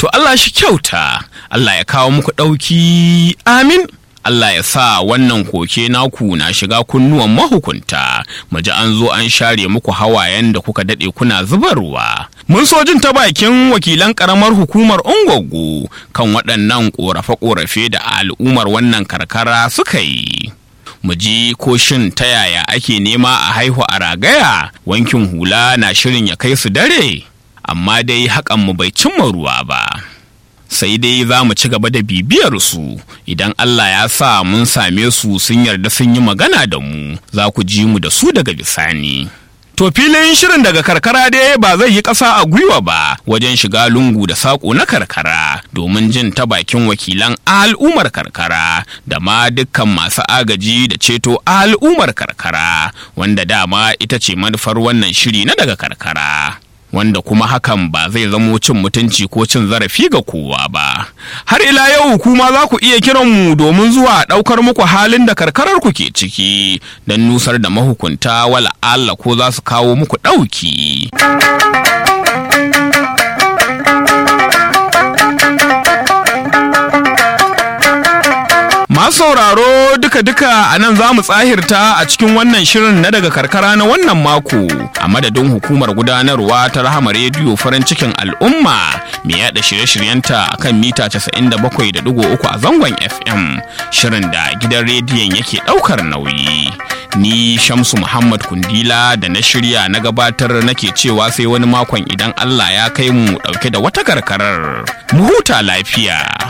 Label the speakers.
Speaker 1: To Allah shi kyauta, Allah ya kawo muku ɗauki amin. Allah ya sa wannan koke naku na shiga kunnuwan mahukunta, mu ji an zo an share muku hawayen da kuka daɗe kuna zubarwa. Mun so jin ta bakin wakilan ƙaramar hukumar Ungwaggo kan waɗannan ƙorafe-ƙorafe da al'ummar wannan karkara suka yi. Mu ji ko shin ta yaya ake nema a haihu a ragaya, wankin hula na shirin ya kai su dare, amma dai haƙan mu bai cimma ruwa ba. sai dai za mu ci gaba da bibiyar su idan Allah ya sa mun same su sun yarda sun yi magana da mu za ku ji mu da su daga bisani. To filin shirin daga karkara dai ba zai yi ƙasa a gwiwa ba wajen shiga lungu da saƙo na karkara domin jin ta bakin wakilan al'ummar karkara da ma dukkan masu agaji da ceto al'ummar karkara wanda dama ita ce manufar wannan shiri na daga karkara. wanda kuma hakan ba zai zamo cin mutunci ko cin zarafi ga kowa ba. Har ila yau kuma za ku iya kiran mu domin zuwa ɗaukar muku halin da karkarar ku ke ciki don nusar da mahukunta wala Allah ko za su kawo muku ɗauki. Masu sauraro duka-duka a nan za mu tsahirta a cikin wannan shirin na daga karkara na wannan mako a madadin hukumar gudanarwa ta rahama rediyo farin cikin al'umma mai yada shirye-shiryenta a kan mita 97.3 a zangon FM shirin da gidan rediyon yake daukar nauyi. Ni Shamsu Muhammad Kundila da na shirya na gabatar nake cewa sai wani makon idan Allah ya kai mu dauke da wata karkarar. Mu huta lafiya.